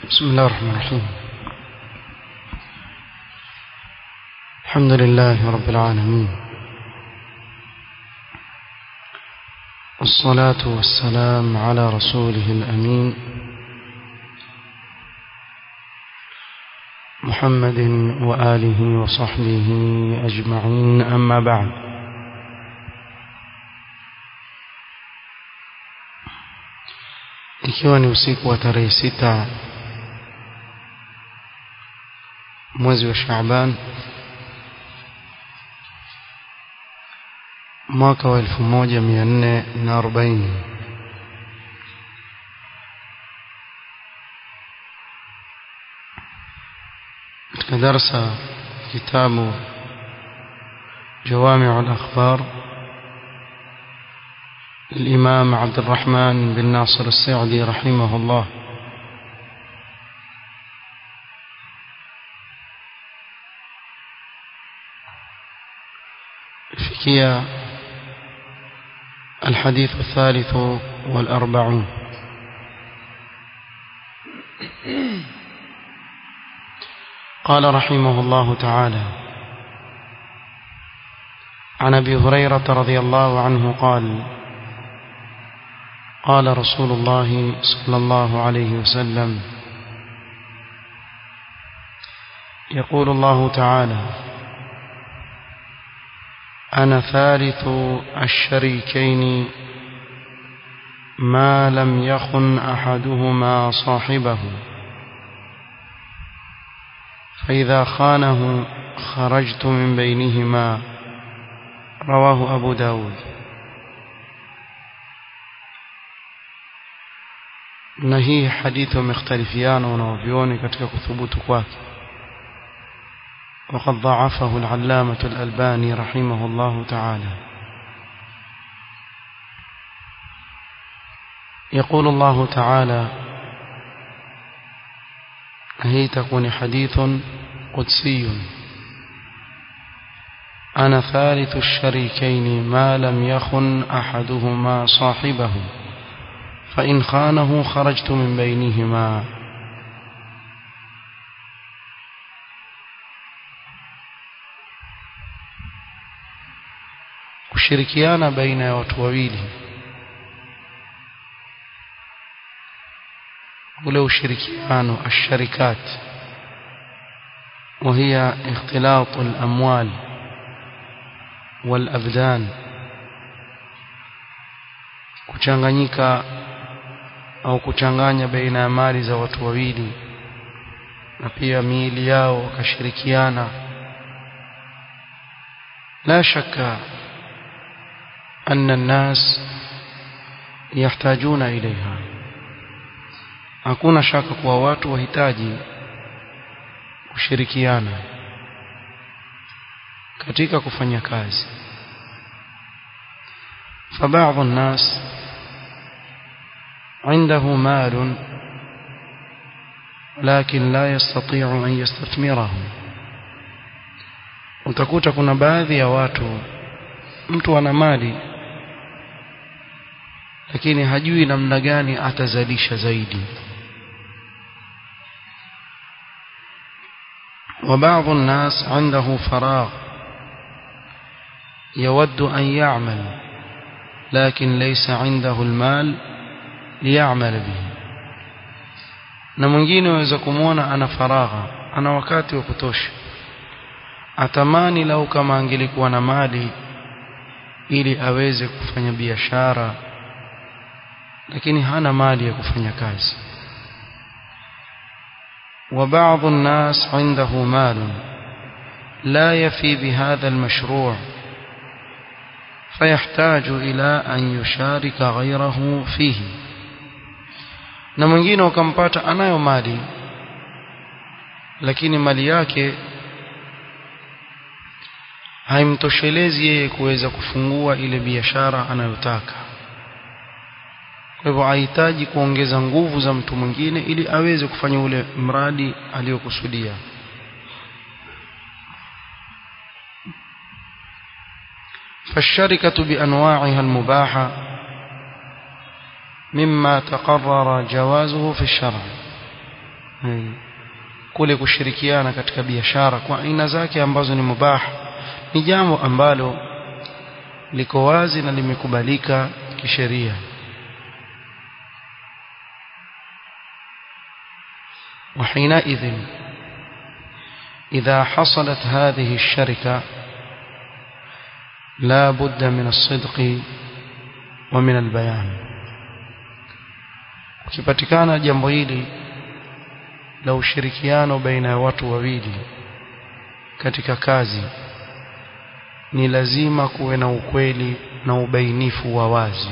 بسم الله الرحمن الرحيم الحمد لله رب العالمين والصلاة والسلام على رسوله الأمين محمد وآله وصحبه أجمعين أما بعد ikiwa ni usiku wa tarehe sita mwezi wa Shaaban mwaka wa elfu moja mia nne na arobaini katika darsa kitabu جوامع الأخبار الإمام عبد الرحمن بن ناصر السعدي رحمه الله فيكيا الحديث الثالث والأربعون قال رحمه الله تعالى عن أبي هريرة رضي الله عنه قال قال رسول الله صلى الله عليه وسلم يقول الله تعالى أنا ثالث الشريكين ما لم يخن أحدهما صاحبه فإذا خانه خرجت من بينهما رواه أبو داود na hii hadithi wamekhtalifiana wanaovyoni katika kuthubutu kwake وقد ضعفه العلامة الألباني رحمه الله تعالى يقول الله تعالى هي تكون حديث قدسي أنا ثالث الشريكين ما لم يخن أحدهما صاحبه فإن خانه خرجت من بينهما kushirikiana baina ya watu wawili ule ushirikiano asharikat وهي اختلاط الأموال والأبدان kuchanganyika au kuchanganya baina ya mali za watu wawili na pia miili yao wakashirikiana la shaka أن الناس يحتاجون إليها hakuna shaka kuwa watu wahitaji kushirikiana katika kufanya kazi فبعض الناس عنده مال لكن لا يستطيع أن يستثمره utakuta kuna baadhi ya watu mtu ana mali lakini hajui namna gani atazalisha zaidi وبعض الناس عنده فراغ يود أن يعمل لكن ليس عنده المال ليعمل به na mwingine waweza kumwona ana faragha ana wakati wa kutosha atamani lau kama angelikuwa na mali ili aweze kufanya biashara lakini hana mali ya kufanya kazi وبعض الناس عنده مال لا يفي بهذا المشروع فيحتاج إلى أن يشارك غيره فيه na mwingine ukampata anayo mali lakini mali yake haimtoshelezi yeye kuweza kufungua ile biashara anayotaka kwa hivyo hahitaji kuongeza nguvu za mtu mwingine ili aweze kufanya ule mradi aliyokusudia فالشركة بأنواعها المباحة مما تقرر جوازه في الشرع kule kushirikiana katika biashara kwa aina zake ambazo ni mubah ni jambo ambalo liko wazi na limekubalika kisheria وحينئذ إذا حصلت هذه الشركة لا بد من الصدق ومن البيان ukipatikana jambo hili la ushirikiano baina ya watu wawili katika kazi ni lazima kuwe na ukweli na ubainifu wa wazi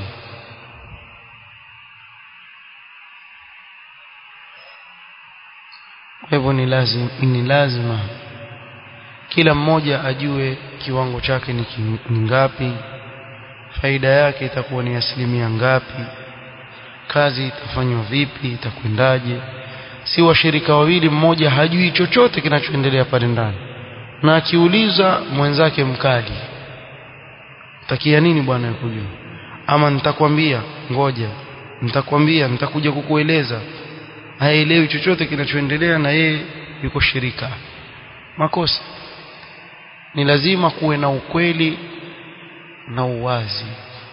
kwa hivyo ni lazima, ni lazima kila mmoja ajue kiwango chake ni, ki, ni ngapi faida yake itakuwa ni asilimia ngapi kazi itafanywa vipi itakwendaje si washirika wawili mmoja hajui chochote kinachoendelea pale ndani na akiuliza mwenzake mkali takia nini bwana kujua ama nitakwambia ngoja nitakwambia nitakuja kukueleza haelewi chochote kinachoendelea na yeye yuko shirika makosa ni lazima kuwe na ukweli na uwazi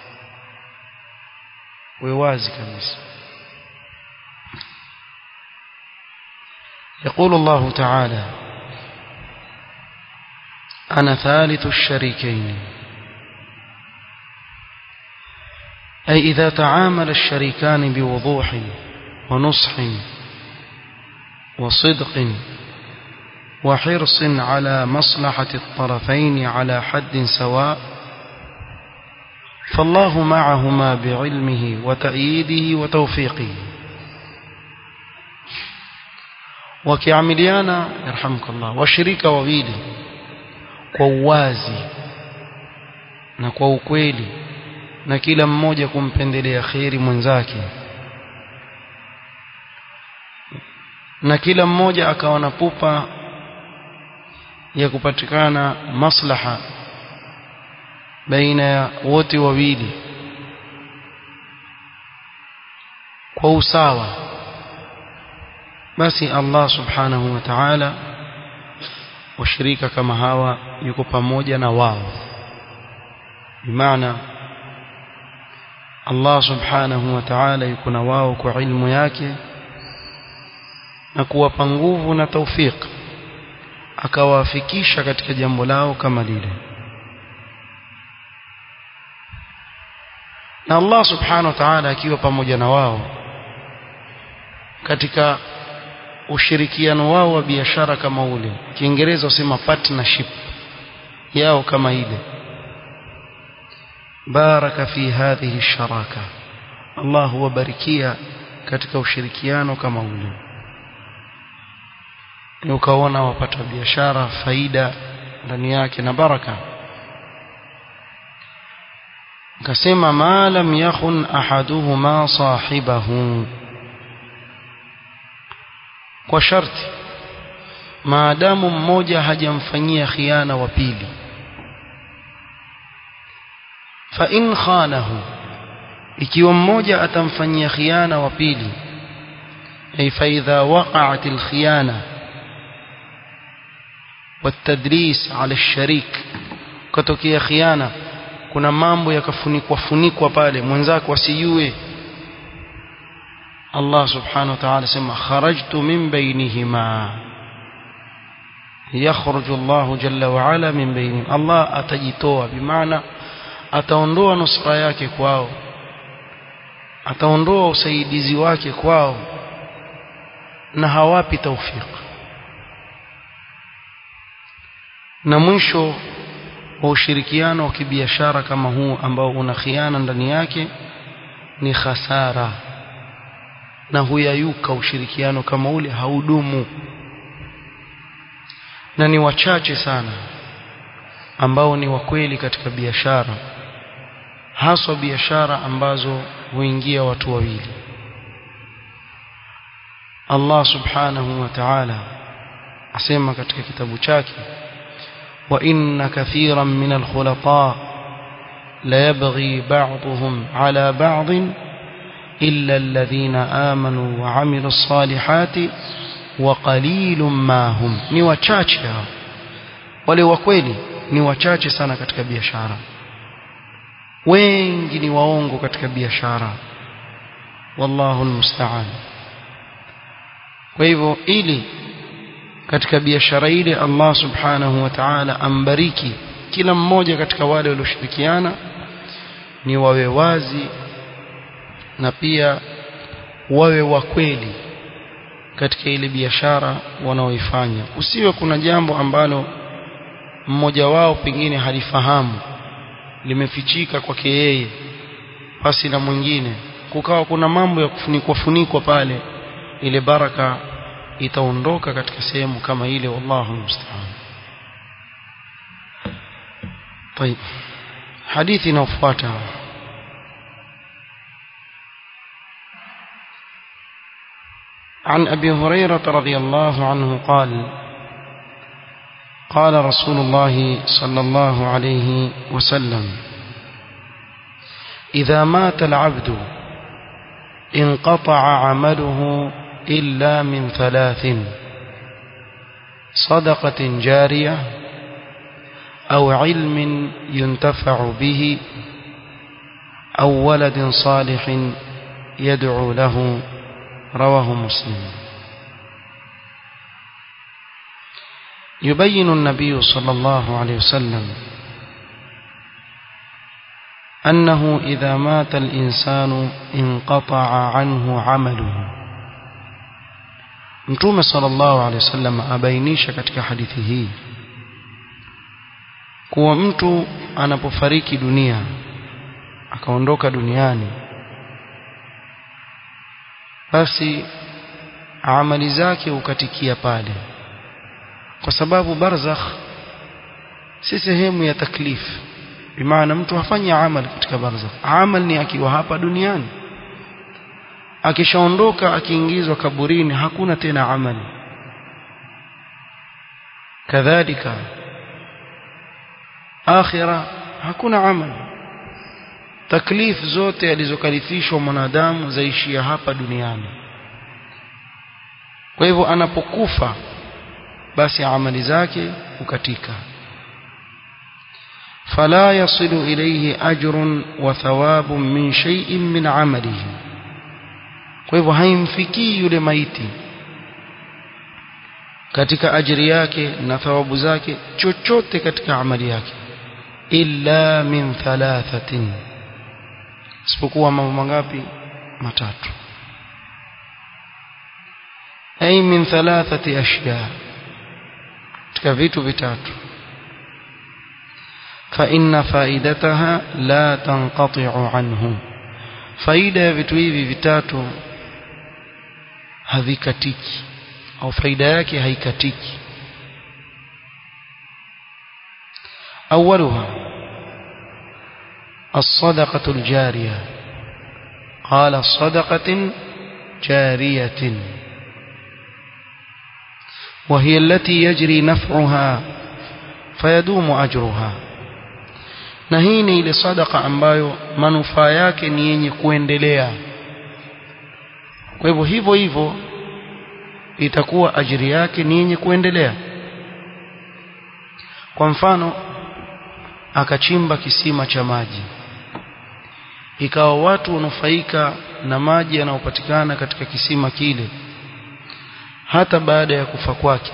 uwe wazi kabisa يقول الله تعالى أنا ثالث الشريكين أي إذا تعامل الشريكان بوضوح ونصح وصدق وحرص على مصلحة الطرفين على حد سواء فالله معهما بعلمه وتأييده وتوفيقه wakiamiliana yarhamukallah washirika wawili kwa uwazi na kwa ukweli na kila mmoja kumpendelea kheri mwenzake na kila mmoja akawa na pupa ya kupatikana maslaha baina ya wote wawili kwa usawa basi Allah subhanahu wa ta'ala washirika kama hawa yuko pamoja na wao bimaana Allah subhanahu wa ta'ala yuko na wao kwa ilmu yake na kuwapa nguvu na taufik akawafikisha katika jambo lao kama lile na Allah subhanahu wa ta'ala akiwa pamoja na wao katika ushirikiano wao wa biashara kama ule kiingereza usema partnership yao kama ile baraka fi hadhihi sharaka Allah huwabarikia katika ushirikiano kama ule ukaona wapata biashara faida ndani yake na baraka akasema ma lam yakhun ahaduhuma sahibahu kwa sharti maadamu mmoja hajamfanyia khiana wa pili fa in khanahu ikiwa mmoja atamfanyia khiana wa pili ay fa idha waqa'at al khiyana والتدليس على الشريك katokea khiana kuna mambo yakafunikwa funikwa pale mwenzako asijue Allah subhanahu wa ta'ala sema kharajtu min bainihima yakhruju Allah jalla wa ala min bainihim Allah atajitoa bimaana ataondoa nusra yake kwao ataondoa usaidizi wake kwao na hawapi taufiki na mwisho wa ushirikiano wa kibiashara kama huu ambao una khiana ndani yake ni khasara na huyayuka ushirikiano kama ule haudumu na ni wachache sana ambao ni wakweli katika biashara haswa biashara ambazo huingia watu wawili Allah subhanahu wa ta'ala asema katika kitabu chake وإن كثيرا من الخلطاء ليبغي بعضهم على بعض إلا الذين آمنوا وعملوا الصالحات wa qalilum ma hum ni wachache hao wale wa kweli ni wachache sana katika biashara wengi ni waongo katika biashara wallahu almusta'an kwa hivyo ili katika biashara ile Allah subhanahu wa ta'ala ambariki kila mmoja katika wale walioshirikiana ni wawe wazi na pia wawe wa kweli katika ile biashara wanaoifanya usiwe kuna jambo ambalo mmoja wao pengine halifahamu limefichika kwake yeye pasi na mwingine kukawa kuna mambo ya kufunikwa funikwa pale ile baraka itaondoka katika sehemu kama ile wallahu musta'an طيب حديث inayofuata عن أبي هريرة رضي الله عنه قال قال رسول الله صلى الله عليه وسلم إذا مات العبد انقطع عمله إلا من ثلاث صدقة جارية أو علم ينتفع به أو ولد صالح يدعو له رواه مسلم يبين النبي صلى الله عليه وسلم أنه إذا مات الإنسان انقطع عنه عمله Mtume sallallahu alaihi wasallam abainisha katika hadithi hii kuwa mtu anapofariki dunia akaondoka duniani basi amali zake hukatikia pale kwa sababu barzakh si sehemu ya taklif bimaana mtu hafanyi amali katika barzakh amal ni akiwa hapa duniani akishaondoka akiingizwa kaburini hakuna tena amali kadhalika akhira hakuna amali taklif zote alizokalifishwa mwanadamu zaishia hapa duniani kwa hivyo anapokufa basi amali zake hukatika فلا يصل إليه أجر وثواب من شيء من عمله kwa hivyo haimfikii yule maiti katika ajiri yake na thawabu zake chochote katika amali yake illa min thalathatin isipokuwa mambo mangapi matatu ay min thalathati ashya katika vitu vitatu fa inna faidataha la tanqati'u anhu faida ya vitu hivi vitatu havikatiki au faida yake haikatiki أولها الصدقة الجارية قال صدقة جارية وهي التي يجري نفعها فيدوم أجرها na hii ni ile sadaka ambayo manufaa yake ni yenye kuendelea kwa hivyo hivyo hivyo itakuwa ajiri yake ni yenye kuendelea kwa mfano akachimba kisima cha maji ikawa watu wanufaika na maji yanayopatikana katika kisima kile hata baada ya kufa kwake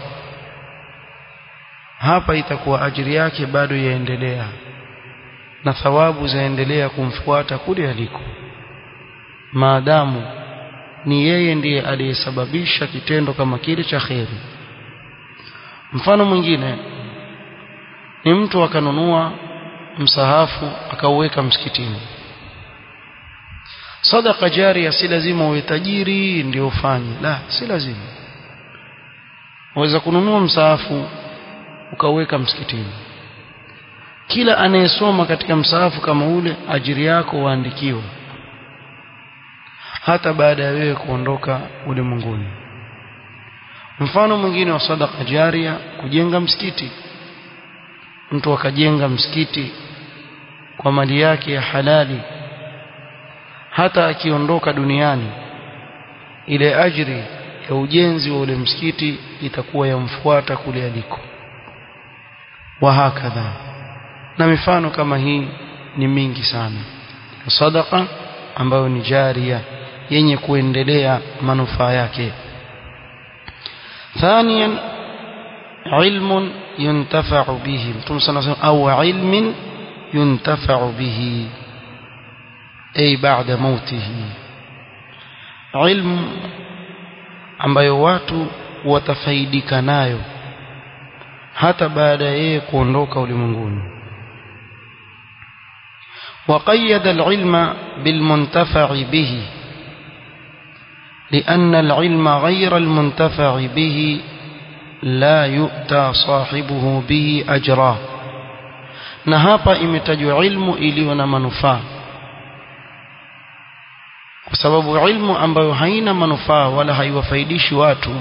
hapa itakuwa ajiri yake bado yaendelea na thawabu zaendelea kumfuata kule aliko maadamu ni yeye ndiye aliyesababisha kitendo kama kile cha kheri mfano mwingine ni mtu akanunua msahafu akauweka msikitini sadaka jaria si lazima uwe tajiri ndio ufanye la si lazima waweza kununua msahafu ukauweka msikitini kila anayesoma katika msahafu kama ule ajiri yako waandikiwa hata baada ya wewe kuondoka ulimwenguni mfano mwingine wa sadaka jaria kujenga msikiti mtu akajenga msikiti kwa mali yake ya halali hata akiondoka duniani ile ajri ya ujenzi wa ule msikiti itakuwa yamfuata kule aliko wa hakadha na mifano kama hii ni mingi sana sadaqa ambayo ni jaria yenye kuendelea manufaa yake ثانيا علم ينتفع به متوم صلى الله عليه وسلم أو علم ينتفع به أي بعد موته علم ambayo watu watafaidika nayo hata baada ya yeye kuondoka ulimwenguni وقيد العلم بالمنتفع به لأن العلم غير المنتفع به لا يؤتى صاحبه به أجرا na hapa imetajwa ilmu iliyo na manufaa kwa sababu ilmu ambayo haina manufaa wala haiwafaidishi watu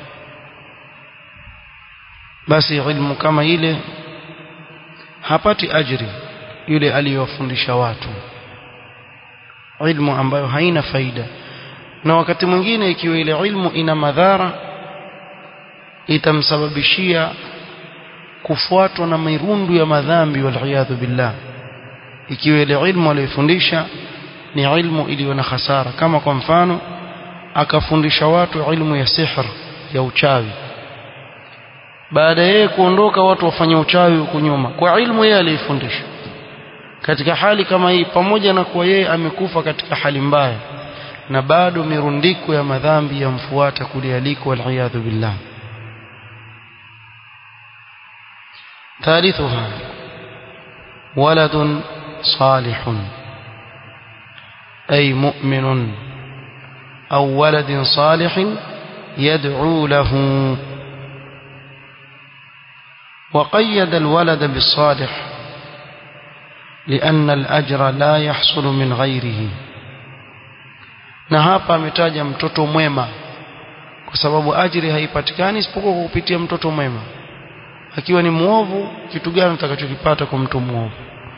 basi ilmu kama ile hapati ajri yule aliyowafundisha watu ilmu ambayo haina faida na wakati mwingine ikiwa ile ilmu ina madhara itamsababishia kufuatwa na mirundu ya madhambi waliyadhu billah ikiwa ile ilmu aliyofundisha ni ilmu iliyo na hasara kama kwa mfano akafundisha watu ilmu ya sihr ya uchawi baada yeye kuondoka watu wafanye uchawi huku nyuma kwa ilmu yeye aliyofundisha katika hali kama hii pamoja na kuwa yeye amekufa katika hali mbaya na bado mirundiko ya madhambi yamfuata kule aliko waliyadhu billah ثالثها ولد صالح أي مؤمن أو ولد صالح يدعو له وقيد الولد بالصالح لأن الأجر لا يحصل من غيره na hapa ametaja mtoto mwema kwa sababu ajiri haipatikani isipokuwa kwa kupitia mtoto mwema akiwa ni muovu kitu gani utakachokipata kwa mtu muovu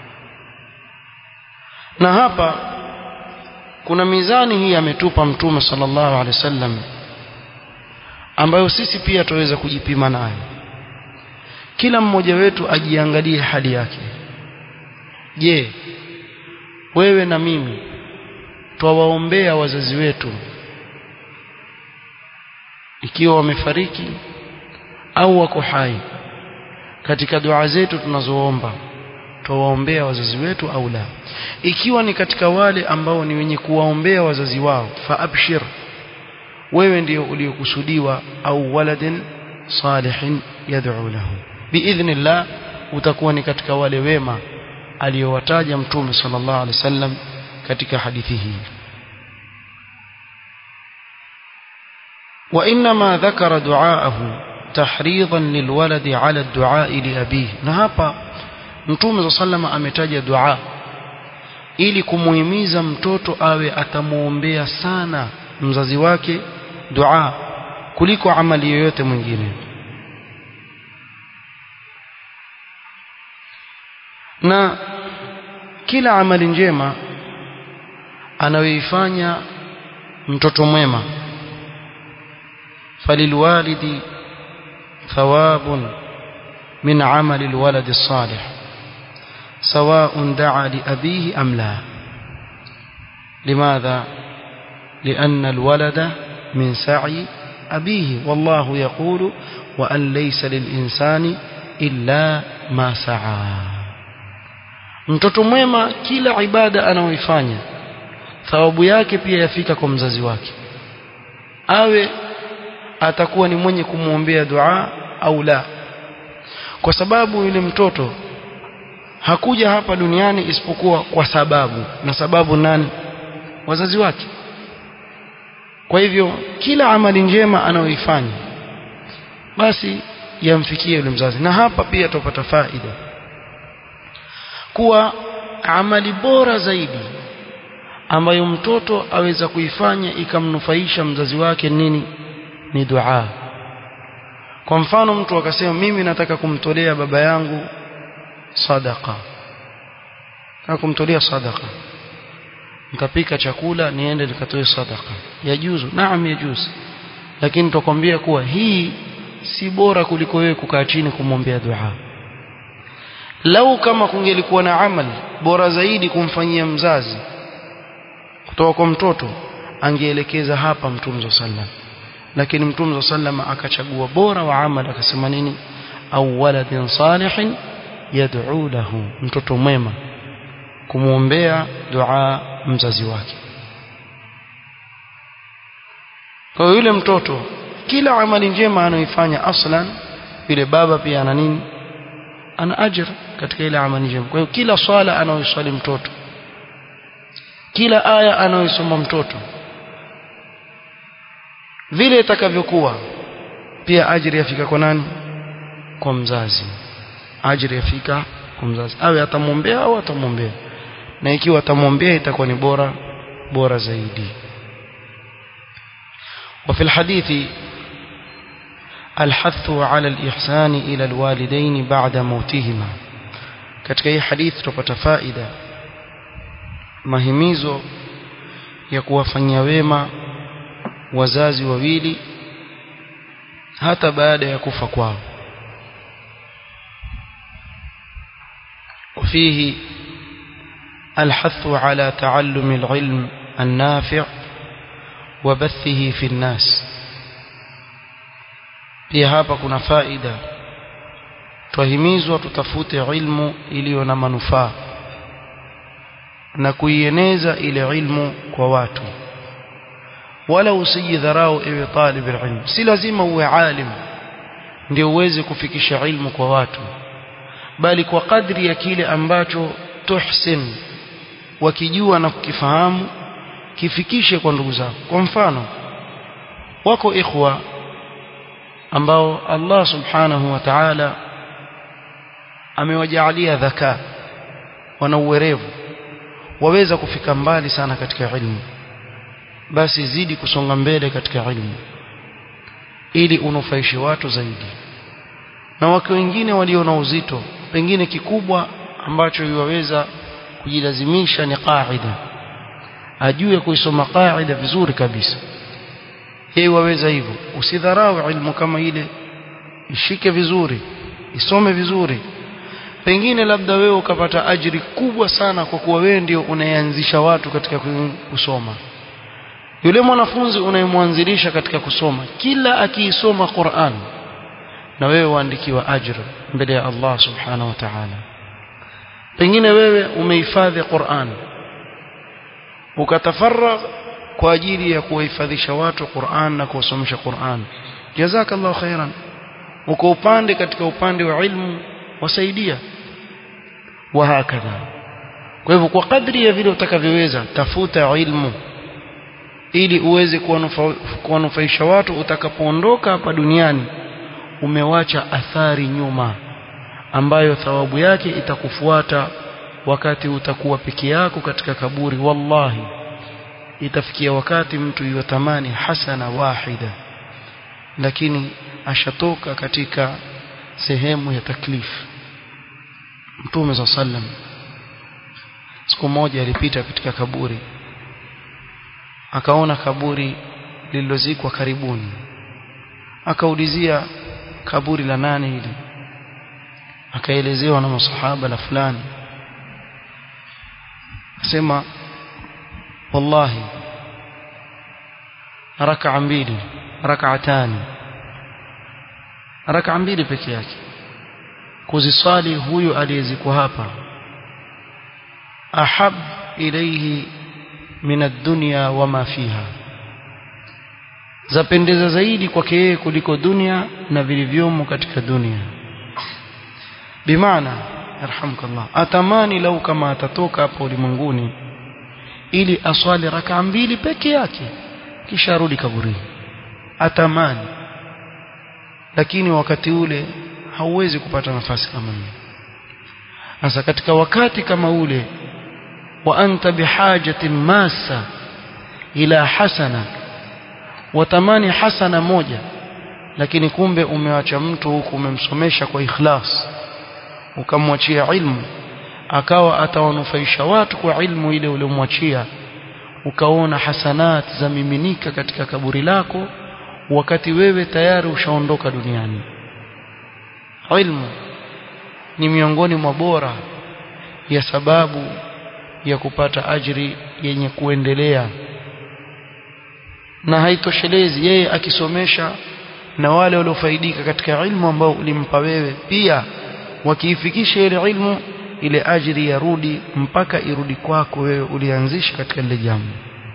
na hapa kuna mizani hii ametupa mtume sallallahu alaihi wasallam ambayo sisi pia tuweza kujipima nayo kila mmoja wetu ajiangalie hali yake je wewe na mimi twawaombea wazazi wetu ikiwa wamefariki au wako hai katika dua zetu tunazoomba twawaombea wazazi wetu au la ikiwa ni katika wale ambao ni wenye kuwaombea wazazi wao fa abshir wewe ndio uliokusudiwa au waladin salihin yad'u lahu biidhnillah utakuwa ni katika wale wema aliyowataja mtume sallallahu alaihi wasallam katika hadithi hii وإنما ذكر دعاءه تحريضا للولد على الدعاء لأبيه na hapa mtume sallama ametaja dua ili kumuhimiza mtoto awe atamuombea sana mzazi wake dua kuliko amali yoyote mwingine na kila amali njema anayoifanya mtoto mwema falilwalidi thawabun min amali alwalad salih سواء دعا لأبيه أم لا لماذا لأن الولد من سعي أبيه والله يقول وأن ليس للإنسان إلا ما سعى mtoto mwema kila ibada anaoifanya thawabu yake pia yafika kwa mzazi wake awe atakuwa ni mwenye kumwombea dua au la kwa sababu yule mtoto hakuja hapa duniani isipokuwa kwa sababu na sababu nani wazazi wake kwa hivyo kila amali njema anayoifanya basi yamfikie yule mzazi na hapa pia tupata faida kuwa amali bora zaidi ambayo mtoto aweza kuifanya ikamnufaisha mzazi wake nini ni dua kwa mfano mtu akasema mimi nataka kumtolea baba yangu sadaqa na kumtolea sadaqa nikapika chakula niende nikatoe sadaqa yajuzu naam yajuzu lakini tutakwambia kuwa hii si bora kuliko wewe kukaa chini kumwombea dua lau kama kungelikuwa na amal bora zaidi kumfanyia mzazi kutoka kwa mtoto angeelekeza hapa mtume sallam lakini mtume sallam akachagua bora wa amal akasema nini au waladin salihin yad'u lahu mtoto mwema kumwombea dua mzazi wake kwa yule mtoto kila amali njema anayoifanya aslan yule baba pia ana nini ana ajr katika ile amali njema kwa hiyo kila swala anayoswali mtoto kila aya anayosoma mtoto vile itakavyokuwa pia ajri yafika kwa nani kwa mzazi ajri yafika kwa mzazi awe atamwombea au atamwombea na ikiwa atamwombea itakuwa ni bora bora zaidi وفي الحديث الحث على الإحسان إلى الوالدين بعد موتهما katika hii hadithi tupata faida mahimizo ya kuwafanyia wema wazazi wawili hata baada ya kufa kwao وفيه الحث على تعلم العلم النافع وبثه في الناس pia hapa kuna faida twahimizwa tutafute ilmu iliyo na manufaa na kuieneza ile ilmu kwa watu wala usijidharau ewe talib ilmu si lazima uwe alim ndio uweze kufikisha ilmu kwa watu bali kwa kadri ya kile ambacho tuhsin wakijua na kukifahamu kifikishe kwa ndugu zako kwa mfano wako ikhwa ambao Allah subhanahu wa ta'ala amewajaalia dhaka wana uwerevu waweza kufika mbali sana katika ilmu basi zidi kusonga mbele katika ilmu ili unufaishe watu zaidi na wake wengine walio na uzito pengine kikubwa ambacho yuwaweza kujilazimisha ni qaida ajue kuisoma qaida vizuri kabisa yeye waweza hivyo usidharau ilmu kama ile ishike vizuri isome vizuri pengine labda wewe ukapata ajiri kubwa sana kwa kuwa wewe ndio unayeanzisha watu katika kusoma yule mwanafunzi unayemwanzilisha katika kusoma kila akiisoma Qur'an na wewe waandikiwa ajira mbele ya Allah subhanahu wa ta'ala pengine wewe umehifadhi Qur'an ukatafarragh kwa ajili ya kuwahifadhisha watu Qur'an na kuwasomesha Qur'an jazakallahu khairan uko upande katika upande wa ilmu wasaidia wa hakadha kwa hivyo kwa kadri ya vile utakavyoweza tafuta ilmu ili uweze kuwanufaisha watu utakapoondoka hapa duniani umewacha athari nyuma ambayo thawabu yake itakufuata wakati utakuwa peke yako katika kaburi wallahi itafikia wakati mtu yotamani hasana wahida lakini ashatoka katika sehemu ya taklifu Mtume za sallam siku moja alipita katika kaburi akaona kaburi lililozikwa karibuni akaulizia kaburi la nani hili akaelezewa na masahaba la fulani asema wallahi raka mbili rak'atani raka mbili peke yake kuziswali huyu aliyezikwa hapa ahab ilayhi min ad-dunya wama fiha zapendeza zaidi kwake yeye kuliko dunia na vilivyomo katika dunia bimaana yarhamukallah atamani lau kama atatoka hapo ulimwenguni ili aswali raka mbili peke yake kisha arudi kaburini atamani lakini wakati ule hauwezi kupata nafasi kama hiyo sasa katika wakati kama ule wa anta bihajatin masa ila hasana watamani hasana moja lakini kumbe umewacha mtu huku umemsomesha kwa ikhlas ukamwachia ilmu akawa atawanufaisha watu kwa ilmu ile uliomwachia ukaona hasanat za miminika katika kaburi lako wakati wewe tayari ushaondoka duniani ilmu ni miongoni mwa bora ya sababu ya kupata ajri yenye kuendelea na haitoshelezi yeye akisomesha na wale waliofaidika katika ilmu ambao ulimpa wewe pia wakiifikisha ile ilmu ile ajri yarudi mpaka irudi kwako wewe ulianzisha katika lile jambo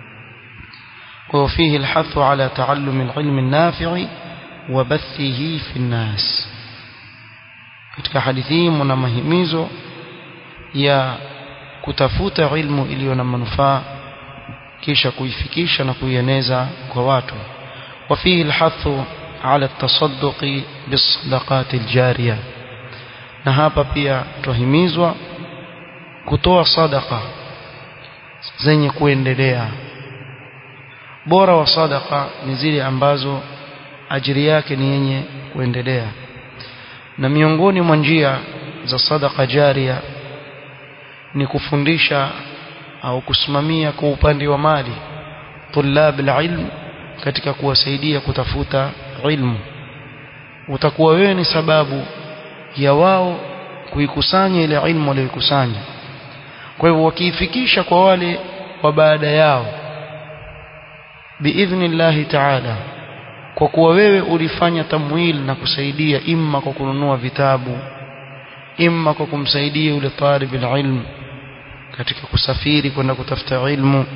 kwa fihi alhathu ala taallum alilm an-nafi' wa bathihi fi an-nas katika hadithi hii mna mahimizo ya kutafuta ilmu iliyo na manufaa kisha kuifikisha na kuieneza kwa watu وفيه الحث على التصدق بالصدقات الجارية na hapa pia tuhimizwa kutoa sadaka zenye kuendelea bora wa sadaka ni zile ambazo ajiri yake ni yenye kuendelea na miongoni mwa njia za sadaka jaria ni kufundisha au kusimamia kwa upande wa mali tulab alilm katika kuwasaidia kutafuta ilmu utakuwa wewe ni sababu ya wao kuikusanya ile ilmu walioikusanya kwa hivyo wakiifikisha kwa wale wa baada yao biidhnillahi taala kwa kuwa wewe ulifanya tamwil na kusaidia imma kwa kununua vitabu imma kwa kumsaidia yule talib ilm katika kusafiri kwenda kutafuta ilmu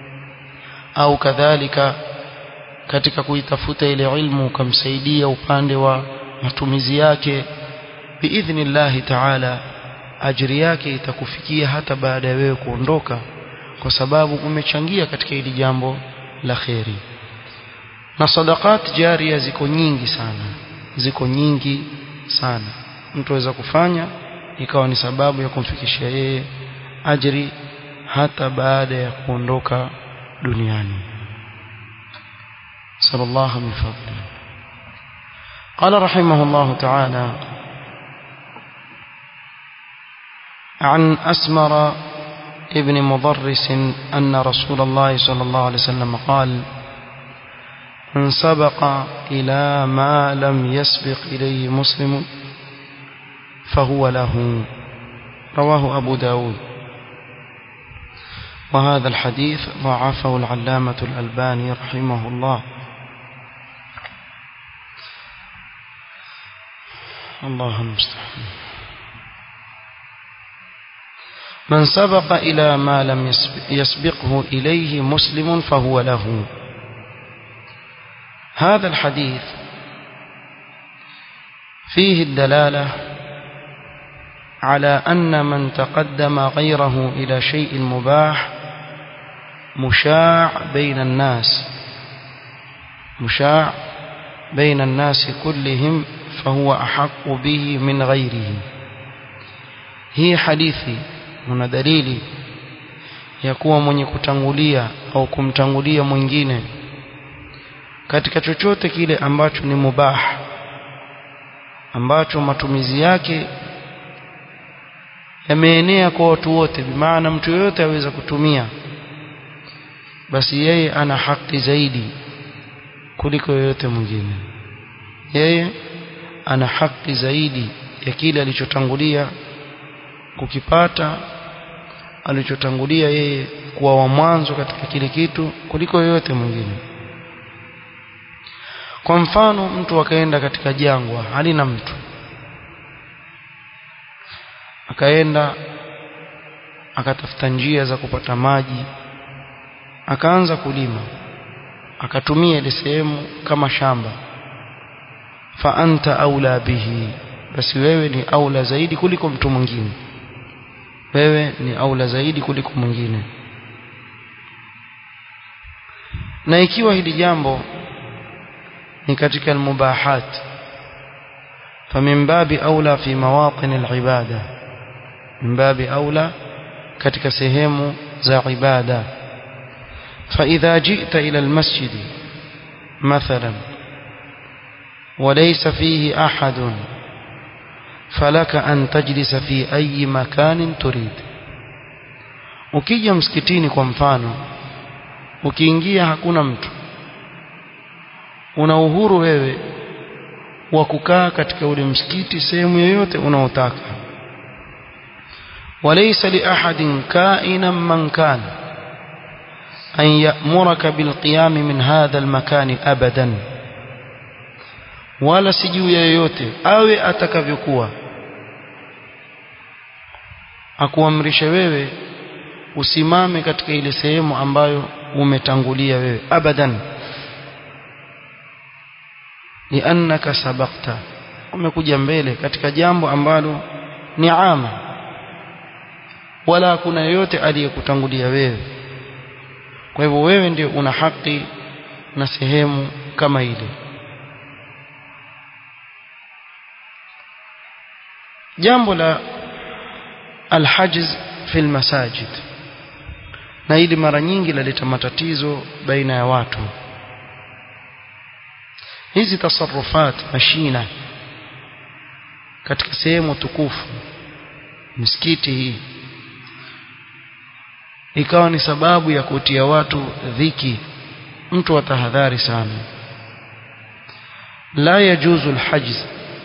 au kadhalika katika kuitafuta ile ilmu ukamsaidia upande wa matumizi yake biidhnillahi taala ajiri yake itakufikia hata baada ya wewe kuondoka kwa sababu umechangia katika hili jambo la kheri na sadaqat jaria ziko nyingi sana ziko nyingi sana mtu aweza kufanya ikawa ni sababu ya kumfikishia yeye ajri hata baada ya kuondoka duniani sallallahu min fadli قال رحمه الله تعالى عن أسمر ابن مضرس أن رسول الله صلى الله عليه وسلم قال من سبق إلى ما لم يسبق إليه مسلم فهو له رواه أبو داود وهذا الحديث ضعفه العلامة الألباني رحمه الله الله المستعان من سبق إلى ما لم يسبقه إليه مسلم فهو له هذا الحديث فيه الدلالة على أن من تقدم غيره إلى شيء مباح مشاع بين الناس مشاع بين الناس كلهم فهو أحق به من غيره هي حديثي هنا دليل يكون mwenye kutangulia au kumtangulia mwingine katika chochote kile ambacho ni mubah ambacho matumizi yake yameenea kwa watu wote bimaana mtu yoyote aweza kutumia basi yeye ana haki zaidi kuliko yoyote mwingine yeye ana haki zaidi ya kile alichotangulia kukipata alichotangulia yeye kuwa wa mwanzo katika kile kitu kuliko yoyote mwingine kwa mfano mtu akaenda katika jangwa halina mtu akaenda akatafuta njia za kupata maji akaanza kulima akatumia ile sehemu kama shamba fa anta aula bihi basi wewe ni aula zaidi kuliko mtu mwingine wewe ni aula zaidi kuliko mwingine na ikiwa hili jambo ni katika almubahat famin babi aula fi mawatin alibada min babi aula katika sehemu za ibada فإذا جئت إلى المسجد مثلا وليس فيه أحد فلك أن تجلس في أي مكان تريد ukija msikitini kwa mfano ukiingia hakuna mtu una uhuru wewe wa kukaa katika ule msikiti sehemu yoyote unaotaka walaysa li ahadin ka'inan man kana an ya'muraka bil qiyam min hadha al makan abadan wala si juu ya yoyote awe atakavyokuwa akuamrishe wewe usimame katika ile sehemu ambayo umetangulia wewe abadan liannaka sabaqta umekuja mbele katika jambo ambalo ni ama wala kuna yoyote aliyekutangulia wewe kwa hivyo wewe ndio una haki na sehemu kama ile jambo la alhajz fi almasajid na hili mara nyingi laleta matatizo baina ya watu hizi tasarufat mashina katika sehemu tukufu misikiti hii ikawa ni sababu ya kutia watu dhiki mtu atahadhari sana la yajuzu alhajz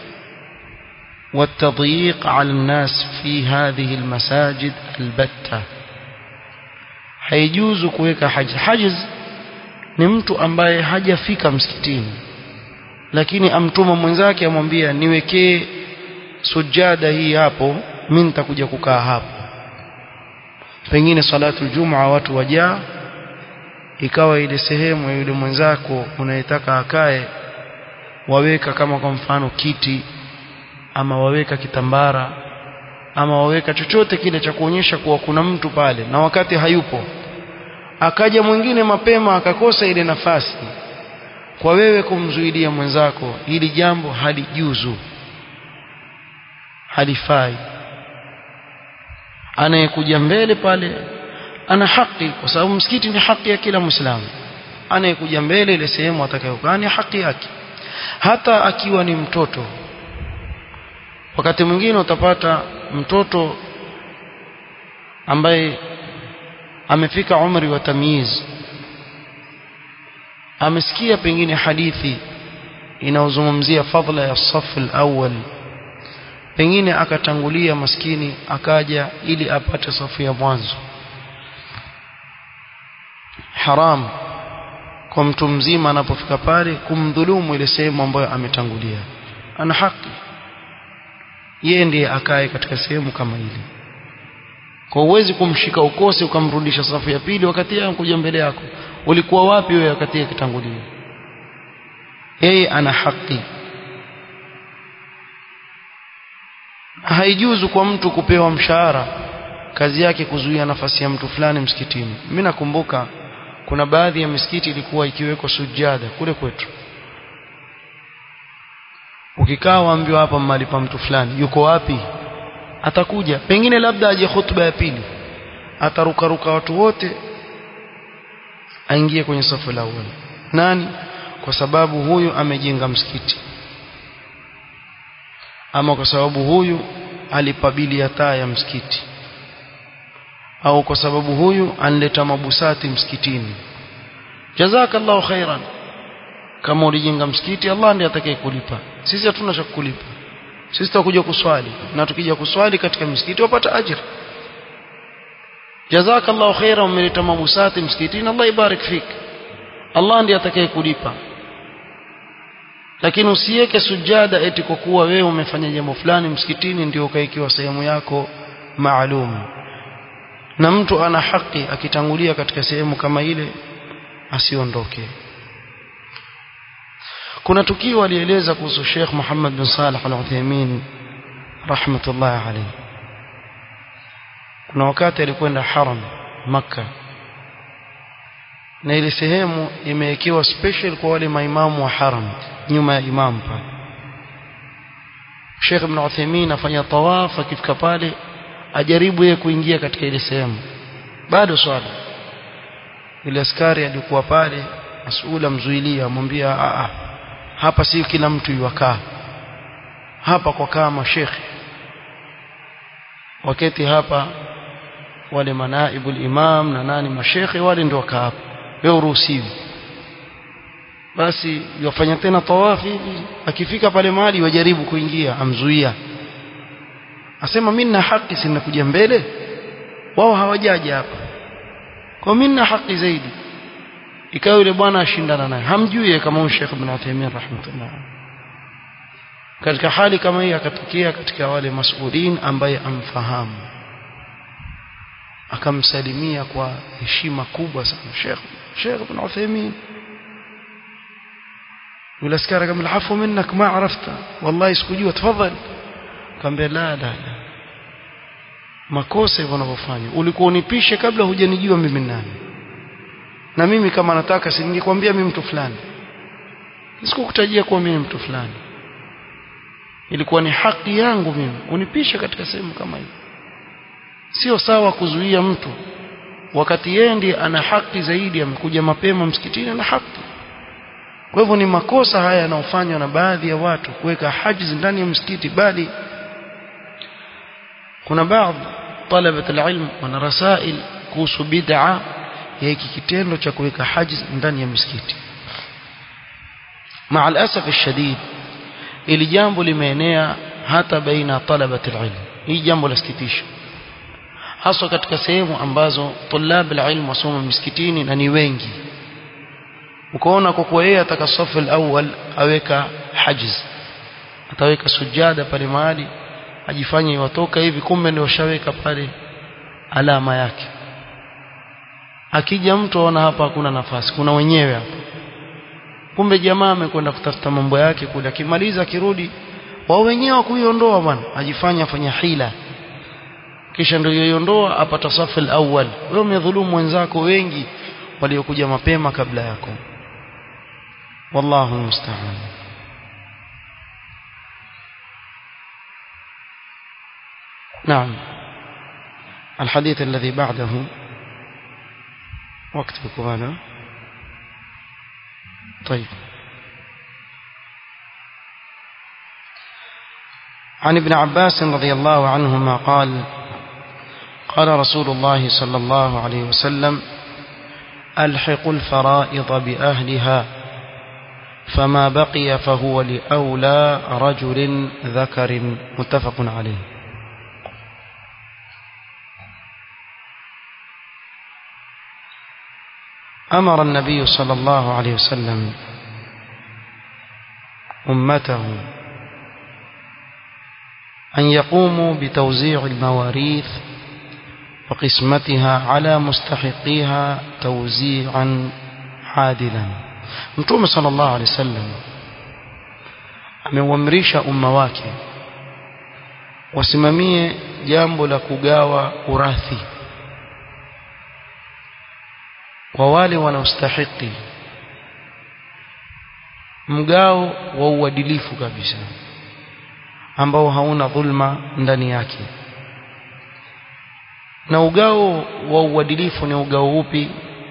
والتضييق على الناس في هذه المساجد البتة haijuzu kuweka hajiz hajiz ni mtu ambaye hajafika msikitini lakini amtuma mwenzake amwambia niwekee sujada hii hapo mimi nitakuja kukaa hapo pengine salatu jumaa watu wajaa ikawa ile sehemu ya yule mwenzako unayetaka akae waweka kama kwa mfano kiti ama waweka kitambara ama waweka chochote kile cha kuonyesha kuwa kuna mtu pale na wakati hayupo akaja mwingine mapema akakosa ile nafasi kwa wewe kumzuidia mwenzako hili jambo halijuzu halifai anayekuja mbele pale ana haki kwa sababu msikiti ni haki ya kila muislamu anayekuja mbele ile sehemu atakayokaa ni haki yake hata akiwa ni mtoto wakati mwingine utapata mtoto ambaye amefika umri wa tamyiz amesikia pengine hadithi inayozungumzia fadhila ya safu al-awwal pengine akatangulia maskini akaja ili apate safu ya mwanzo haram kwa mtu mzima anapofika pale kumdhulumu ile sehemu ambayo ametangulia ana haki yeye ndiye akae katika sehemu kama ile kwa uwezi kumshika ukose ukamrudisha safu ya pili wakati yeye anakuja mbele yako ulikuwa wapi wewe wakati yeye kitangulia yeye ana haki haijuzu kwa mtu kupewa mshahara kazi yake kuzuia nafasi ya mtu fulani msikitini mimi nakumbuka kuna baadhi ya misikiti ilikuwa ikiwekwa sujada kule kwetu ukikaa waambiwa hapa mahali pa mtu fulani yuko wapi atakuja pengine labda aje hutuba ya pili atarukaruka watu wote aingie kwenye safu la awali nani kwa sababu huyu amejenga msikiti ama kwa sababu huyu alipabilia taa ya msikiti au kwa sababu huyu anleta mabusati msikitini jazakallahu khairan kama ulijenga msikiti Allah ndiye atakayekulipa sisi hatuna cha kukulipa sisi tutakuja kuswali na tukija kuswali katika msikiti wapata ajira jazakallahu khairan umeleta mabusati msikitini Allah ibarik fik Allah ndiye atakayekulipa lakini usiweke sujada eti kwa kuwa wewe umefanya jambo fulani msikitini ndio ukaikiwa sehemu yako maalum na mtu ana haki akitangulia katika sehemu kama ile asiondoke kuna tukio alieleza kuhusu Sheikh Muhammad bin Salih Al-Uthaymeen rahmatullah alayhi kuna wakati alikwenda haram maka na ile sehemu imewekewa special kwa wale maimamu wa haram nyuma ya imam pale Sheikh Ibn Uthaymeen afanya tawaf akifika pale ajaribu yeye kuingia katika ile sehemu bado swala ile askari alikuwa pale masuula mzuilia amwambia a a hapa si kila mtu yuwakaa hapa kwa kaa mashekhe wakati hapa wale manaibu imam na nani mashekhe wale ndio wakaa hapa wewe uruhusiwi basi yafanya tena tawafi akifika pale mahali wajaribu kuingia amzuia asema mimi nina haki si ninakuja mbele wao hawajaja hapa kwa mimi nina haki zaidi ikawa yule bwana ashindana naye hamjui kama huyu Sheikh Ibn Uthaymeen rahimahullah katika hali kama hii akatokea katika wale masulin ambaye amfahamu akamsalimia kwa heshima kubwa sana Sheikh Sheikh Ibn Uthaymeen yule askari kama alafu minnak ma arafta wallahi sikujua tafadhali kaambia la la la makosa hivyo unavyofanya ulikuwa unipishe kabla hujanijua mimi nani na mimi kama nataka si ningekwambia mimi mtu fulani sikukutajia kuwa mimi mtu fulani ilikuwa ni haki yangu mimi unipishe katika sehemu kama hiyo sio sawa kuzuia mtu wakati yeye ndiye ana haki zaidi amekuja mapema msikitini na haki kwa hivyo ni makosa haya yanayofanywa na baadhi ya watu kuweka hajiz ndani ya msikiti bali kuna baadhi talabat alilm wana rasail kuhusu bid'a ya hiki kitendo cha kuweka hajiz ndani ya msikiti مع الاسف الشديد ili jambo limeenea hata baina talabat alilm hii jambo lasikitisha haswa katika sehemu ambazo tulab alilm wasoma misikitini na ni wengi ukaona kwa kuwa yeye ataka safu alawwal aweka hajiz ataweka sujada pale mahali ajifanye watoka hivi kumbe ndio washaweka pale alama yake akija mtu aona hapa hakuna nafasi kuna wenyewe hapa kumbe jamaa amekwenda kutafuta mambo yake kule akimaliza akirudi wao wenyewe kuiondoa bwana ajifanya afanya hila kisha ndio yoiondoa apata safu alawwal wewe umedhulumu wenzako wengi waliokuja mapema kabla yako wallahu musta'an نعم الحديث الذي بعده وقت هذا طيب عن ابن عباس رضي الله عنهما قال قال رسول الله صلى الله عليه وسلم ألحقوا الفرائض بأهلها فما بقي فهو لأولى رجل ذكر متفق عليه أمر النبي صلى الله عليه وسلم أمته أن يقوموا بتوزيع المواريث وقسمتها على مستحقيها توزيعا عادلا متوم صلى الله عليه وسلم ameuamrisha umma wake wasimamie jambo la kugawa urathi kwa wale wanaostahiki mgao wa uadilifu kabisa ambao hauna dhulma ndani yake na ugao wa uadilifu ni ugao upi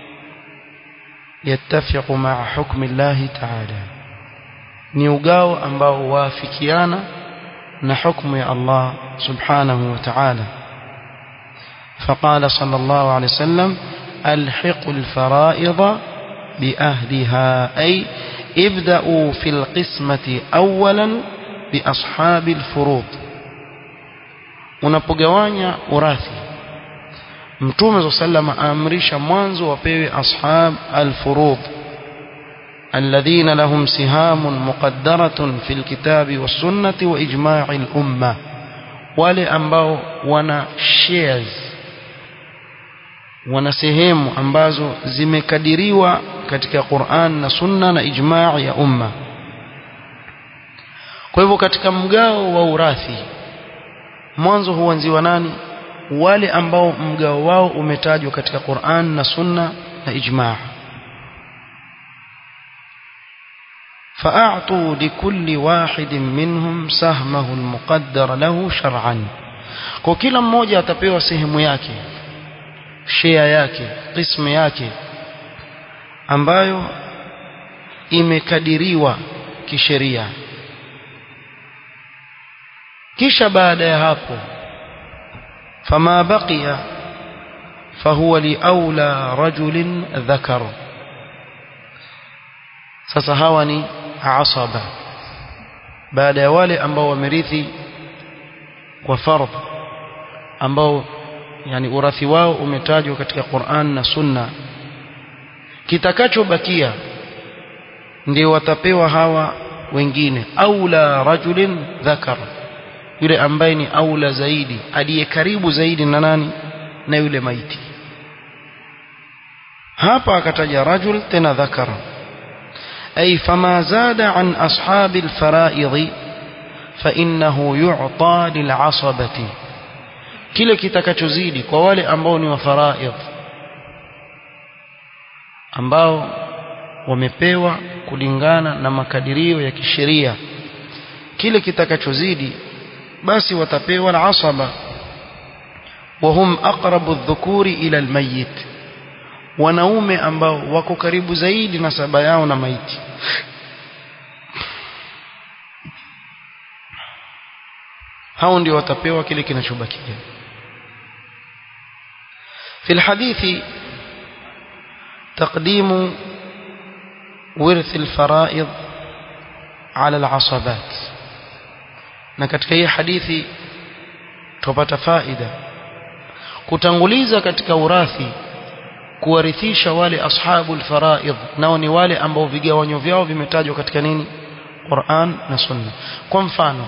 yattafiqu ma'a hukmi Allah ta'ala ni ugao ambao waafikiana na hukumu ya Allah subhanahu wa ta'ala فقال صلى الله عليه وسلم ألحقوا الفرائض بأهلها أي ابدأوا في القسمة أولا بأصحاب الفروض unapogawanya urathi mtume sallama aamrisha mwanzo wapewe ashab alfurud alladhina lahum sihamun muqaddaratun fil kitabi was sunnati wa ijma'il umma wale ambao wana shares wana sehemu ambazo zimekadiriwa katika Qur'an na Sunna na ijma' ya umma kwa hivyo katika mgao wa urathi mwanzo huanziwa nani wale ambao mgao wao umetajwa katika Qur'an na Sunna na ijma' فأعطوا لكل واحد منهم سهمه المقدر له شرعا kwa kila mmoja atapewa sehemu yake share yake qismu yake ambayo imekadiriwa kisheria kisha baada ya hapo fama baqiya fahuwa liaula rajulin dhakar sasa hawa ni asaba baada ya wale ambao wamerithi kwa fardh ambao yani urathi wao umetajwa katika Qur'an na Sunna kitakachobakia ndio watapewa hawa wengine aula rajulin dhakar yule ambaye ni aula zaidi aliye karibu zaidi na nani na yule maiti hapa akataja rajul tena dhakar ay fama zada an ashabi alfara'id fa innahu yu'ta lil'asabati kile kitakachozidi kwa wale ambao ni wa faraidh ambao wamepewa kulingana na makadirio ya kisheria kile kitakachozidi basi watapewa al-asaba وهم أقرب الذكور إلى الميت wanaume ambao wako karibu zaidi na saba yao na maiti hao ndio watapewa kile kinachobakia في الحديث تقديم ورث الفرائض على العصبات na katika hii hadithi tupata faida kutanguliza katika urathi kuwarithisha wale ashabul faraidh nao ni wale ambao vigawanyo vyao vimetajwa katika nini Qur'an na Sunna kwa mfano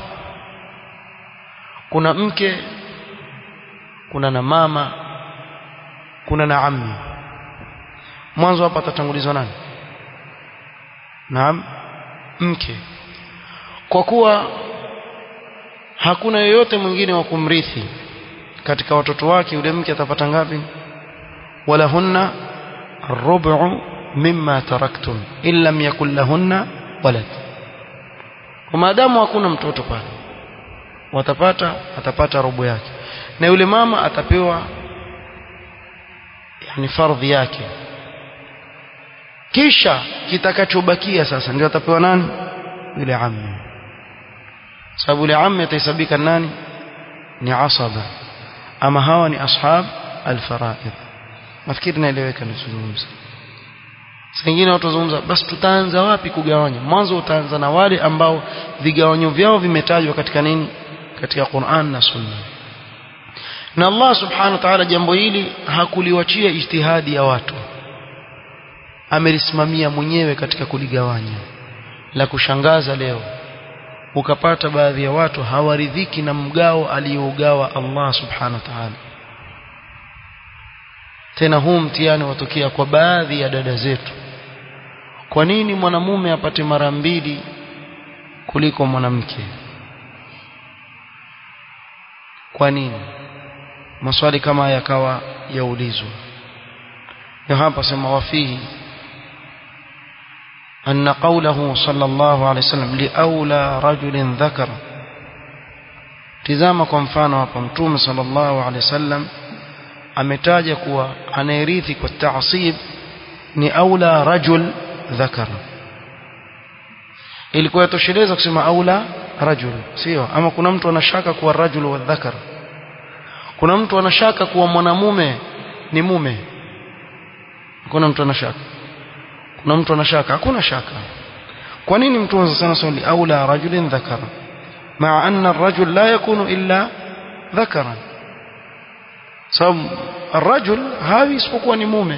kuna mke kuna na mama kuna na ammi mwanzo hapa atatangulizwa nani naam mke kwa kuwa hakuna yoyote mwingine wa kumrithi katika watoto wake yule mke atapata ngapi wala hunna rubu mimma taraktum in lam yakul lahunna walad kwa maadamu hakuna mtoto pale watapata atapata robo yake na yule mama atapewa yani fardhi yake kisha kitakachobakia sasa ndio atapewa nani yule ammi sababu yule ammi atahesabika nani ni asaba ama hawa ni ashab alfaraid nafikiri naeleweka nizungumza Sengine watu wazungumza basi tutaanza wapi kugawanya mwanzo utaanza na wale ambao vigawanyo vyao vimetajwa katika nini katika Qur'an na Sunna na Allah subhanahu wa ta'ala jambo hili hakuliwachia ijtihadi ya watu amelisimamia mwenyewe katika kuligawanya la kushangaza leo ukapata baadhi ya watu hawaridhiki na mgao aliyougawa Allah subhanahu wa ta'ala tena huu mtihani watokea kwa baadhi ya dada zetu kwa nini mwanamume apate mara mbili kuliko mwanamke kwa nini maswali kama yakawa yaulizwa ndio hapa sema wafihi أن قوله صلى الله عليه وسلم لأولى رجل ذكر tizama kwa mfano hapa mtume sallallahu alaihi wasallam ametaja kuwa anayerithi kwa taasib ni aula rajul dhakar ilikuwa yatosheleza kusema aula rajul sio ama kuna mtu anashaka kuwa rajul wa dhakar kuna mtu anashaka kuwa mwanamume ni mume kuna mtu anashaka kuna mtu anashaka hakuna shaka kwa nini mtume sana swali aula rajulin dhakara مع أن الرجل لا يكون إلا ذكرا sababu الرجل hawi isipokuwa ni mume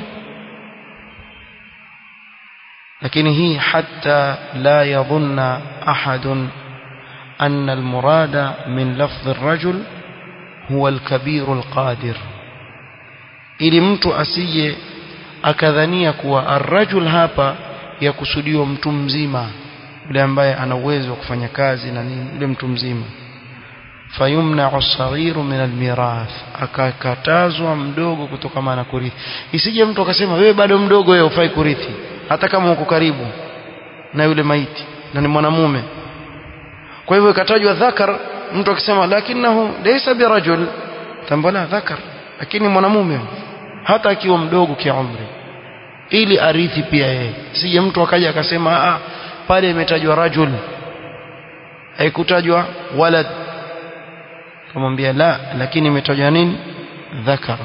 lakini hii hatta la yadhunna ahadun أن المراد من لفظ الرجل هو الكبير القادر ili mtu asije akadhania kuwa arrajul hapa yakusudiwa mtu mzima yule ambaye ana uwezo wa kufanya kazi na nini yule mtu mzima fayumna'u as-saghiru min al-mirath akakatazwa mdogo kutokana na kurithi isije mtu akasema wewe bado mdogo wewe ufai kurithi hata kama uko karibu na yule maiti na ni mwanamume kwa hivyo ikatajwa dhakar mtu akisema lakinahu laysa birajul tambala dhakar lakini mwanamume hata akiwa mdogo kiumri ili arithi pia yeye sije mtu akaja akasema a pale imetajwa rajul haikutajwa walad kumwambia la lakini imetajwa nini dhakar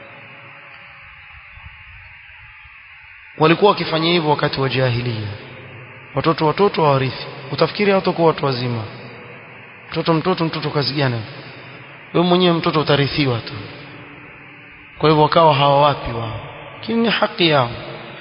walikuwa wakifanya hivyo wakati wa jahiliya watoto watoto wawarithi utafikiri hawatakuwa watu wazima mtoto mtoto mtoto kazi gani wewe mwenyewe mtoto utarithiwa tu kwa hivyo wakawa hawawapi wao lakini ni haki yao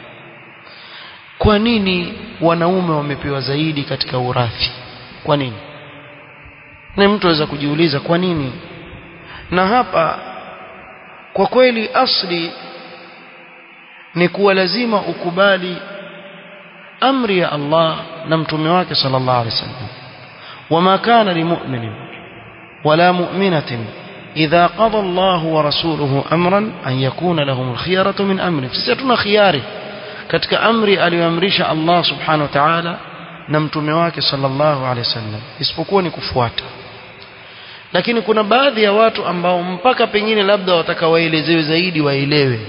kwa nini wanaume wamepewa zaidi katika urathi kwa nini na mtu aweza kujiuliza kwa nini na hapa kwa kweli asli ni kuwa lazima ukubali amri ya Allah na mtume wake sallallahu alaihi wasallam wama kana limu'minin wala mu'minatin idha qada Allah wa rasuluhu amran an yakuna lahum al-khiyaratu min amri sisi tuna khiyari katika amri aliyoamrisha Allah subhanahu wa ta'ala na mtume wake sallallahu alaihi wasallam isipokuwa ni kufuata lakini kuna baadhi ya watu ambao mpaka pengine labda wataka waelezewe zaidi waelewe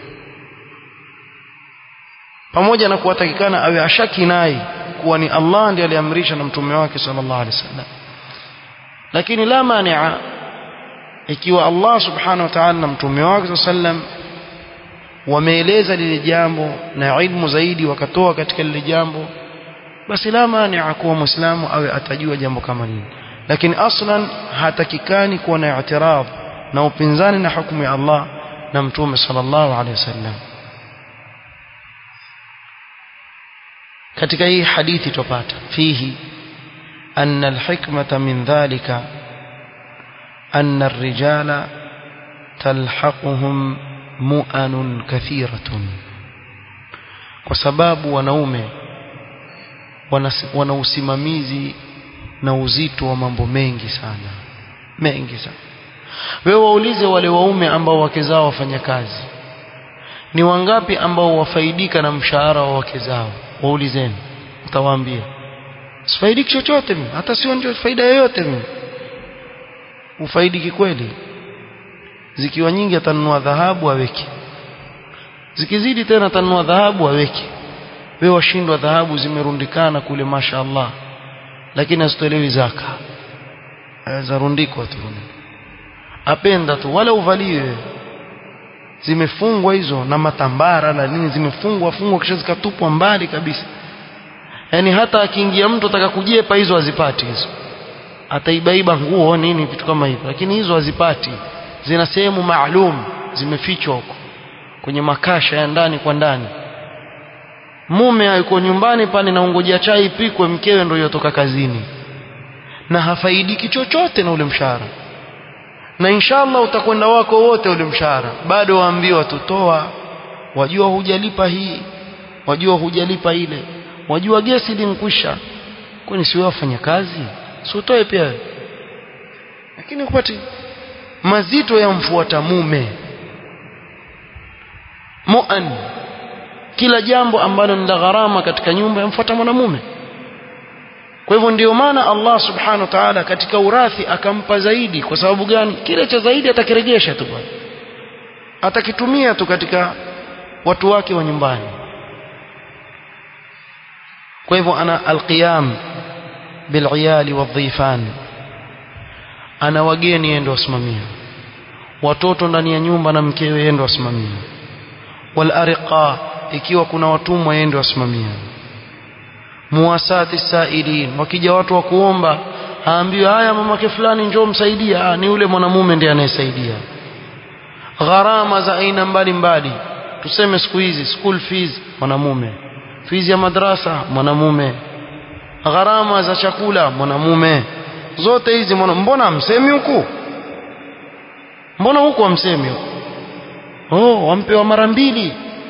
pamoja na kuwatakikana awe ashaki naye kuwa ni Allah ndiye aliamrisha na mtume wake sallallahu alaihi wasallam lakini la mania ikiwa Allah subhanahu wa ta'ala na mtume wake sallam wameeleza lile jambo na ilmu zaidi wakatoa katika lile jambo basi la mania kuwa muislamu awe atajua jambo kama hili lakini aslan hatakikani kuwa na i'tirad na upinzani na hukumu ya Allah na mtume sallallahu alaihi wasallam katika hii hadithi tupata fihi anna alhikmata min dhalika anna arrijala talhaquhum mu'anun kathiratun kwa sababu wanaume wana usimamizi na uzito wa mambo mengi sana mengi sana wewe waulize wale waume ambao wake zao wafanya kazi ni wangapi ambao wafaidika na mshahara wa wake zao waulizeni utawaambia sifaidiki chochote mimi hata sio ndio faida yoyote mimi ufaidiki kweli zikiwa nyingi atanunua dhahabu aweke zikizidi tena atanunua dhahabu aweke wewe washindwa dhahabu zimerundikana kule masha Allah lakini asitolewi zaka zarundikwa tu apenda tu wala uvaliwe zimefungwa hizo na matambara na nini zimefungwa fungwa kisha zikatupwa mbali kabisa yani hata akiingia mtu ataka kujepa hizo hazipati hizo ataibaiba nguo nini vitu kama hivyo lakini hizo hazipati zina sehemu maalum zimefichwa huko kwenye makasha ya ndani kwa ndani mume yuko nyumbani pale na ungojea chai ipikwe mkewe ndio yotoka kazini na hafaidiki chochote na ule mshahara na inshallah utakwenda wako wote ule mshahara bado waambiwa tutoa wajua hujalipa hii wajua hujalipa ile wajua gesi linkwisha kwani si wewe wafanya kazi si utoe pia lakini upati mazito yamfuata mume muan kila jambo ambalo ni la gharama katika nyumba yamfuata mwanamume kwa hivyo ndio maana Allah subhanahu wa ta'ala katika urathi akampa zaidi kwa sababu gani kile cha zaidi atakirejesha tu bwana atakitumia tu katika watu wake wa nyumbani kwa hivyo ana alqiyam bil'iyali wadhifan ana wageni yeye ndo wasimamia watoto ndani ya nyumba na mkewe yeye ndo wasimamia wal ariqa ikiwa kuna watumwa yeye ndo wasimamia muwasati sailin wakija watu wa kuomba haambiwi haya mamake fulani njoo msaidia ah, ni yule mwanamume ndiye anayesaidia gharama za aina mbalimbali tuseme siku hizi school fees mwanamume fees ya madrasa mwanamume gharama za chakula mwanamume zote hizi mwana, mbona amsemi huku mbona huku amsemi huku oh wampewa mara mbili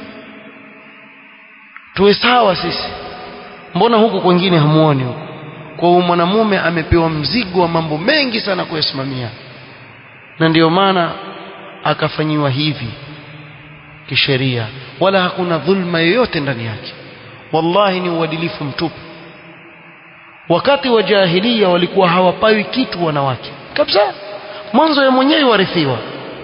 tuwe sawa sisi mbona huku kwingine hamuoni huku kwa hiyo mwanamume amepewa mzigo wa mambo mengi sana kuyasimamia na ndiyo maana akafanyiwa hivi kisheria wala hakuna dhulma yoyote ndani yake wallahi ni uadilifu mtupu wakati wa jahilia walikuwa hawapawi kitu wanawake kabisa mwanzo ya mwenyewe warithiwa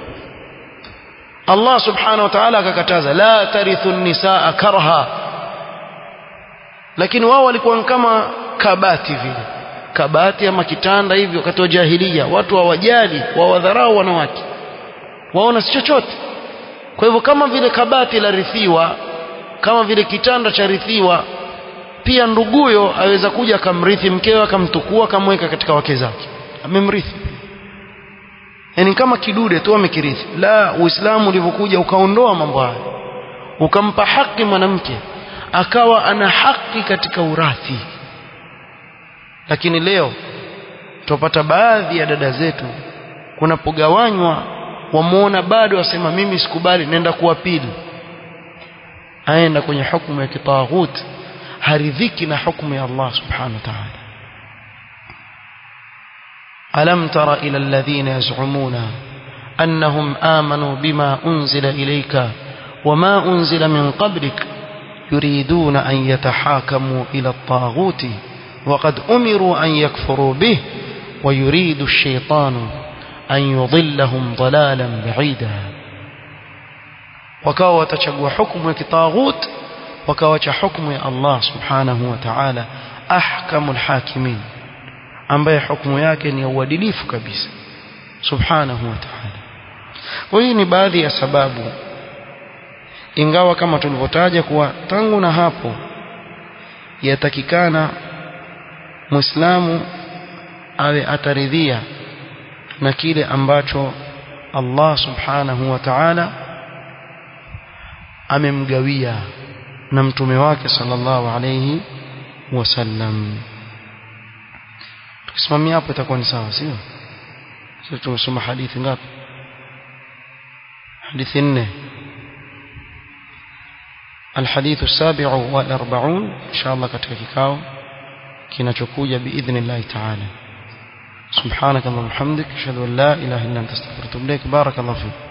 Allah subhanahu wa ta'ala akakataza la tarithu nisaa karha lakini wao walikuwa kama kabati vile kabati ama kitanda hivi wakati wa jahilia watu hawajali wawadharau wanawake waona si chochote kwa hivyo kama vile kabati la rithiwa kama vile kitanda cha rithiwa pia nduguyo aweza kuja akamrithi mkewe akamtukua akamweka katika wake zake amemrithi yani kama kidude tu amekirithi la uislamu ulivyokuja ukaondoa mambo hayo ukampa haki mwanamke akawa ana haki katika urathi lakini leo tupata baadhi ya dada zetu kunapogawanywa wamuona bado wasema mimi sikubali nenda kuwa pili aenda kwenye hukumu ya kitaghut haridhiki na hukumu ya Allah subhanahu wa ta'ala ألم تر إلى الذين يزعمون أنهم آمنوا بما أنزل إليك وما أنزل من قبلك يريدون أن يتحاكموا إلى الطاغوت وقد أمروا أن يكفروا به ويريد الشيطان أن يضلهم ضلالا بعيدا wakawa watachagua hukumu ya kitaghut wakawacha hukumu ya Allah subhanahu wa ta'ala ahkamul hakimin ambaye hukumu yake ni ya uadilifu kabisa subhanahu wa ta'ala kwa hii ni baadhi ya sababu ingawa kama tulivyotaja kuwa tangu na hapo yatakikana muislamu awe ataridhia na kile ambacho Allah subhanahu wa ta'ala amemgawia na mtume wake sallallahu alayhi wasallam tukisimamia hapo itakuwa ni sawa sio sio tumesoma hadithi ngapi hadithi nne الحديث السابع والأربعون إن شاء الله katika kikao kinachokuja بإذن الله تعالى سبحانك اللهم وبحمدك أشهد أن لا إله إلا أنت أستغفرك وأتوب إليك بارك الله فيك